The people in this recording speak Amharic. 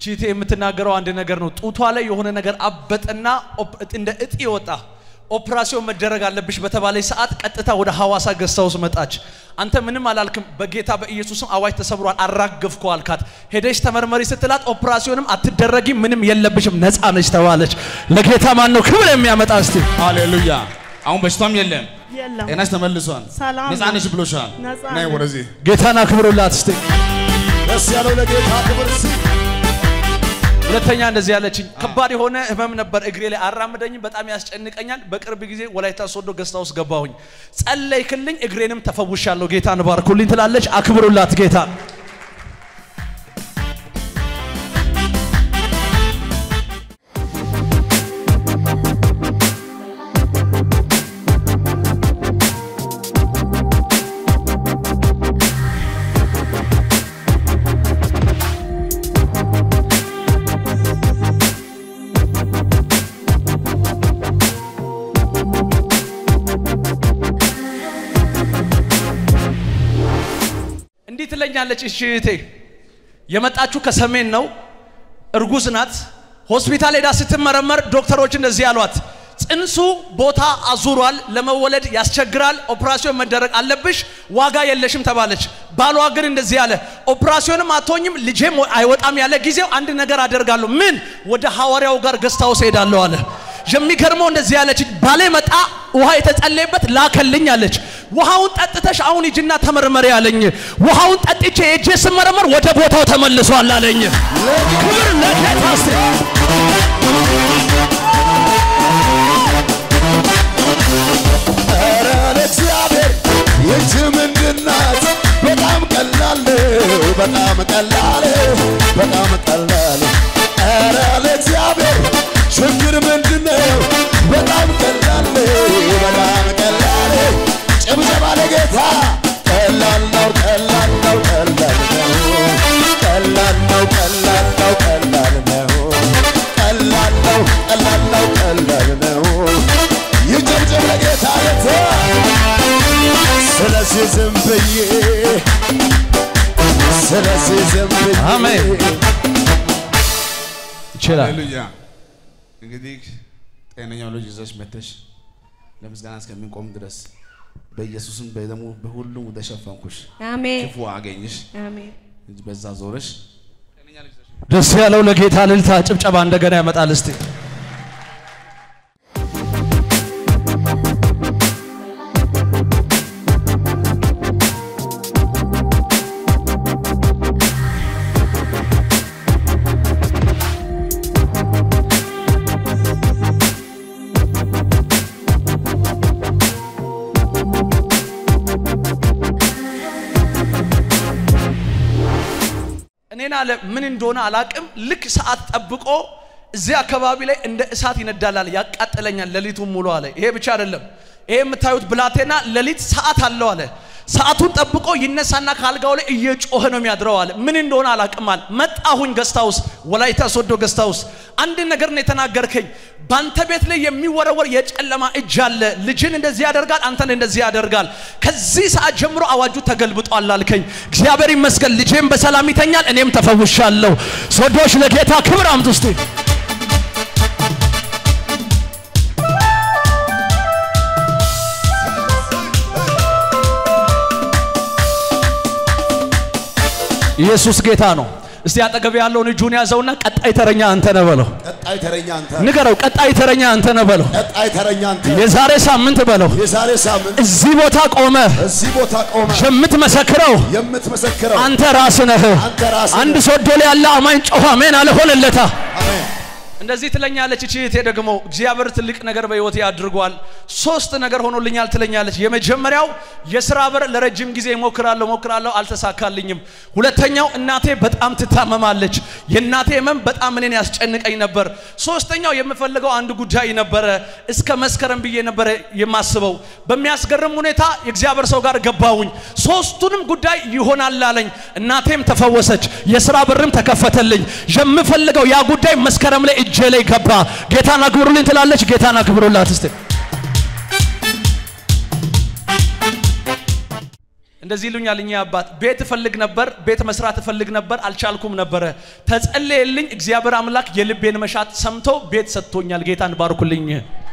እቺቴ የምትናገረው አንድ ነገር ነው። ጡቷ ላይ የሆነ ነገር አበጠና ኦፕ- እንደ እጢ ወጣ። ኦፕራሲዮን መደረግ አለብሽ በተባለች ሰዓት ቀጥታ ወደ ሐዋሳ ገዝታ ውስጥ መጣች። አንተ ምንም አላልክም። በጌታ በኢየሱስም አዋጅ ተሰብሯል፣ አራገፍኩ አልካት። ሄደሽ ተመርመሪ ስትላት ኦፕራሲዮንም አትደረጊም፣ ምንም የለብሽም፣ ነፃ ነች ተባለች። ለጌታ ማን ነው ክብር የሚያመጣ እስቲ ሃሌሉያ። አሁን በሽታም የለም፣ የለም ጤናሽ ተመልሷል፣ ሰላም ነፃ ነሽ ብሎሻል። ነፃ ነይ ነኝ። ወደዚህ ጌታን አክብሩላት እስቲ። ደስ ያለው ለጌታ ክብር ሲ ሁለተኛ እንደዚህ ያለችኝ ከባድ የሆነ ህመም ነበር እግሬ ላይ አራምደኝም፣ በጣም ያስጨንቀኛል። በቅርብ ጊዜ ወላይታ ሶዶ ገዝታ ውስጥ ገባሁኝ። ጸለይክልኝ፣ እግሬንም ተፈውሻለሁ። ጌታን ባርኩልኝ ትላለች። አክብሩላት ጌታ እንዲህ ትለኛለች። እሺ እህቴ የመጣችሁ ከሰሜን ነው፣ እርጉዝ ናት። ሆስፒታል ሄዳ ስትመረመር ዶክተሮች እንደዚህ አሏት፣ ጽንሱ ቦታ አዙሯል፣ ለመወለድ ያስቸግራል፣ ኦፕራሲዮን መደረግ አለብሽ፣ ዋጋ የለሽም ተባለች። ባሏ ግን እንደዚህ አለ፣ ኦፕራሲዮንም አትሆኝም፣ ልጄም አይወጣም ያለ ጊዜው አንድ ነገር አደርጋለሁ። ምን? ወደ ሐዋርያው ጋር ገስታውስ ሄዳለሁ አለ። የሚገርመው እንደዚህ ያለች ባሌ መጣ ውሃ የተጸለየበት ላከልኝ አለች። ውሃውን ጠጥተሽ አሁን ሂጂና ተመርመሪ አለኝ። ውሃውን ጠጥቼ ሄጄ ስመረመር ወደ ቦታው ተመልሷል አለኝ። ክብር ለጌታ እስቲ። ኧረ ለእግዚአብሔር ይህች ምንድናት? በጣም ቀላል ነው፣ በጣም ቀላል በጣም ቀላል ኧረ ለእግዚአብሔር ችግር ምንድነው? በጣም ቀላል በጣም ቀላል ጭብጨባ ለጌታ ቀላል ነው ቀላል ነው ቀላል ነው ቀላል ነው ቀላል ነው ቀላል ነው ቀላል ነው ቀላል ነው ቀላል ነው ይጨብጨብ ለጌታ ለታ ስለዚህ ዝም ብዬ ስለዚህ ዝም ብዬ አሜን። ይችላል። ሃሌሉያ። እንግዲህ ጤነኛው ልጅ ይዘሽ መተሽ ለምስጋና እስከሚቆም ድረስ በኢየሱስም በደሙ በሁሉም ተሸፈንኩሽ፣ አሜን ክፉ አገኝሽ፣ አሜን በዛ ዞረሽ ደስ ያለው ለጌታ ልልታ ጭብጨባ እንደገና ያመጣል። እስቲ እኔን አለ ምን እንደሆነ አላቅም። ልክ ሰዓት ጠብቆ እዚህ አካባቢ ላይ እንደ እሳት ይነዳላል፣ ያቃጥለኛል ሌሊቱን ሙሉ አለ። ይሄ ብቻ አይደለም። ይሄ የምታዩት ብላቴና ሌሊት ሰዓት አለው አለ። ሰዓቱን ጠብቆ ይነሳና ከአልጋው ላይ እየጮኸ ነው የሚያድረው አለ። ምን እንደሆነ አላቅም አለ። መጣሁኝ ገስታ ውስጥ ወላይታ ሶዶ ገስታ ውስጥ አንድ ነገር ነው የተናገርከኝ። ባንተ ቤት ላይ የሚወረወር የጨለማ እጅ አለ። ልጅን እንደዚህ ያደርጋል፣ አንተን እንደዚህ ያደርጋል። ከዚህ ሰዓት ጀምሮ አዋጁ ተገልብጧል አልከኝ። እግዚአብሔር ይመስገን። ልጄም በሰላም ይተኛል፣ እኔም ተፈውሻለሁ። ሶዶች ለጌታ ክብር አምጡ እስቲ። ኢየሱስ ጌታ ነው። እስቲ አጠገብ ያለውን እጁን ያዘውና ቀጣይ ተረኛ አንተ ነህ በለው። ቀጣይ ተረኛ አንተ ንገረው፣ ቀጣይ ተረኛ አንተ ነህ በለው። ቀጣይ ተረኛ አንተ የዛሬ ሳምንት በለው የዛሬ ሳምንት እዚህ ቦታ ቆመ እዚህ ቦታ ቆመ የምትመሰክረው የምትመሰክረው አንተ ራስህ ነህ። አንተ ራስህ አንድ ነህ። ሶዶ ላይ ያለ አማኝ ጮኸ አሜን አለ ሆነለታ። አሜን እንደዚህ ትለኛለች እቺ እህቴ ደግሞ እግዚአብሔር ትልቅ ነገር በህይወቴ አድርጓል። ሶስት ነገር ሆኖልኛል ትለኛለች። የመጀመሪያው የስራ በር ለረጅም ጊዜ ሞክራለሁ ሞክራለሁ አልተሳካልኝም። ሁለተኛው እናቴ በጣም ትታመማለች። የእናቴ ህመም በጣም እኔን ያስጨንቀኝ ነበር። ሶስተኛው የምፈልገው አንድ ጉዳይ ነበረ። እስከ መስከረም ብዬ ነበረ የማስበው። በሚያስገርም ሁኔታ የእግዚአብሔር ሰው ጋር ገባሁኝ። ሶስቱንም ጉዳይ ይሆናል አለኝ። እናቴም ተፈወሰች፣ የስራ በርም ተከፈተልኝ። የምፈልገው ያ ጉዳይ መስከረም ላይ እጄ ላይ ገባ። ጌታን አክብሩልኝ ትላለች። ጌታን አክብሩላት እስቲ። እንደዚህ ይሉኛል እኛ አባት ቤት እፈልግ ነበር፣ ቤት መስራት እፈልግ ነበር፣ አልቻልኩም ነበረ። ተጸለየልኝ፣ እግዚአብሔር አምላክ የልቤን መሻት ሰምቶ ቤት ሰጥቶኛል። ጌታን ባርኩልኝ።